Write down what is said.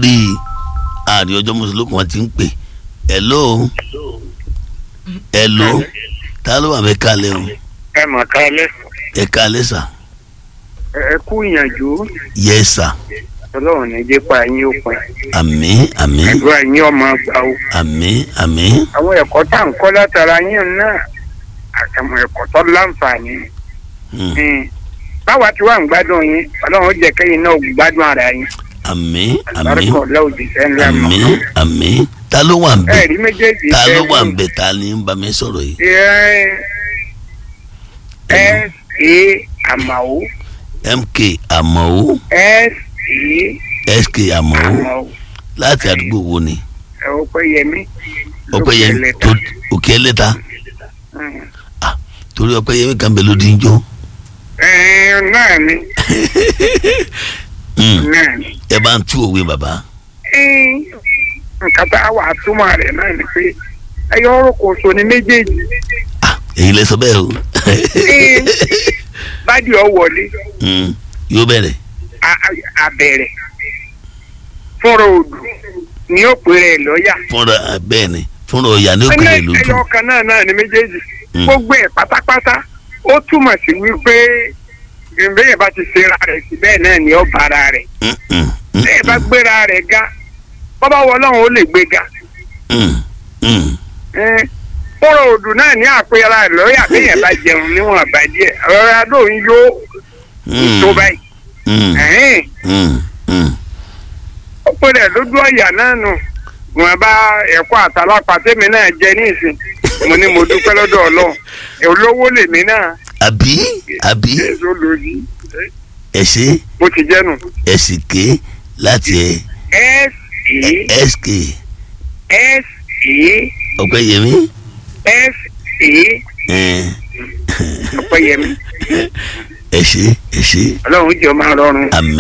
torí ààrẹ ọjọ́ mùsùlùmí wọn ti ń pè hello hello ta ló wà mí kalẹ̀ o ẹ mà kálẹ̀ ẹ kalẹ̀ sà ẹ kú ìyànjú yes sà ọlọ́run ní jẹ́ pa yín ó pin àmín àmín àdúrà yín ọmọ gbà ó àmín àmín àwọn ẹ̀kọ́ tá à ń kọ́ látara yín náà àtàwọn ẹ̀kọ́ tó láǹfààní Hmm. Hmm. báwa tí wàá ń gbádùn yín ọlọ́run ó jẹ́ kẹ́yìn náà gbádùn ara yín àmín àmín àlùbáríkà ọ̀la òjìṣẹ́ ńlá mọ́ àmín àmín ta ló wà ń bẹ ẹ̀rí méjèèjì ta ló fẹ́ wà wù. ń bẹ ta ni ń bá mi sọ̀rọ̀ yìí ẹ ẹ ṣe àmàwò mk àmọ́ ẹ ṣe sk àmọ́ àmàwò láti àdúgbò wo ni ẹ ó pẹ́ yẹmí ọpẹ́yẹmí lókè tó lẹ́ta. òkè ẹlẹ́ta Hmm. torí ọpẹ́yẹmí kan bẹ lódì ń jó ẹ náà ni Hmm. náà ni. ẹ bá ń tú òwe bàbá Ẹ́n, nǹkan tá a wà túmọ̀ rẹ̀ náà ni pé ẹyọ ọ̀rọ̀ kò so ní méjèèjì Ah, èyí lẹ sọ bẹ́ẹ̀ o Ẹ́n, bádì ọ wọlé Hmm. yóò bẹ̀rẹ̀ a- a- abẹ̀rẹ̀ fúnra odù ni ó pè rẹ̀ lọ́ọ̀yà fúnra bẹ́ẹ̀ ni fúnra ọ̀yà ní òkèlè ẹnẹ lójú ẹyọ kan náà náà ni méjèèjì Mm. gbogbo ẹ̀ pátápátá ó túmọ̀ sí wípé gbẹ̀mbẹ́yẹ̀ bá ti ṣera rẹ̀ sí bẹ́ẹ̀ náà ni ó bára rẹ̀ Hmm, hmm, hmm, bẹ́ẹ̀ bá gbéra rẹ̀ ga bọ́bá wọlọ́run ó lè gbé ga. hmm, hmm. kóró odù náà ní àpẹẹrẹ lọ́ọ̀yà bẹ́yẹn bá jẹun níwọ̀n àbá díẹ̀ ọ̀rọ̀ adó ń yó Hmm, tó báyìí. hmm, Ẹ̀hìn, hmm, hmm. ó pè rẹ̀ lójú ọ̀yà náà nù wọn bá ẹ̀kọ́ àtàlápà tèmi náà jẹ ní ìsìn mo ní mo dúpẹ́ lọ́dọ̀ ọlọ́run olówó lèmi náà àbí àbí èso lòdì ẹ ṣe bó ti jẹ́nu. ẹ sì ké láti ẹ s e sk s e ọpẹ́yẹmí s e ẹ ọ̀pẹ̀yẹmí ẹ ṣe ẹ ṣe ọlọ́run jẹ́ ọmọ rọrùn. àmín